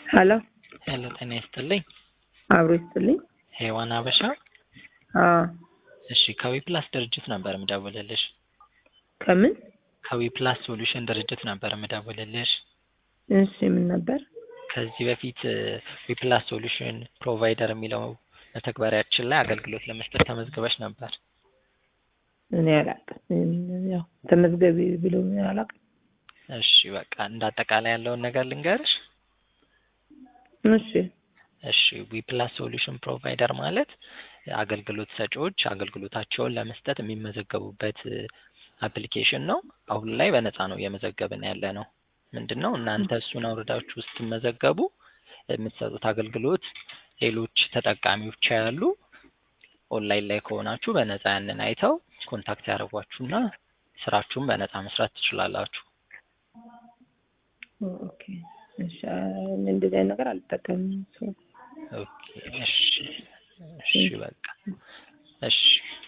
ሄሎ ሄሎ ጤና ይስጥልኝ። አብሮ ይስጥልኝ። ሄዋን አበሻ። አዎ እሺ ከዊ ፕላስ ድርጅት ነበር የምደውልልሽ። ከምን? ከዊ ፕላስ ሶሉሽን ድርጅት ነበር የምደውልልሽ። እሺ ምን ነበር? ከዚህ በፊት ዊ ፕላስ ሶሉሽን ፕሮቫይደር የሚለው መተግበሪያችን ላይ አገልግሎት ለመስጠት ተመዝግበሽ ነበር። እኔ አላውቅም። ያው ተመዝገቢ ብሎ አላውቅም። እሺ በቃ እንደ አጠቃላይ ያለውን ነገር ልንገርሽ። እሺ እሺ ዊ ፕላስ ሶሉሽን ፕሮቫይደር ማለት አገልግሎት ሰጪዎች አገልግሎታቸውን ለመስጠት የሚመዘገቡበት አፕሊኬሽን ነው። አሁን ላይ በነፃ ነው እየመዘገብን ያለ ነው። ምንድን ነው እናንተ እሱን አውርዳችሁ ስትመዘገቡ የምትሰጡት አገልግሎት ሌሎች ተጠቃሚዎች ያሉ ኦንላይን ላይ ከሆናችሁ በነፃ ያንን አይተው ኮንታክት ያደርጓችሁና ስራችሁን በነፃ መስራት ትችላላችሁ። ኦኬ እሺ እኔ እንደዚህ አይነት ነገር አልጠቀምም። ኦኬ እሺ እሺ በቃ እሺ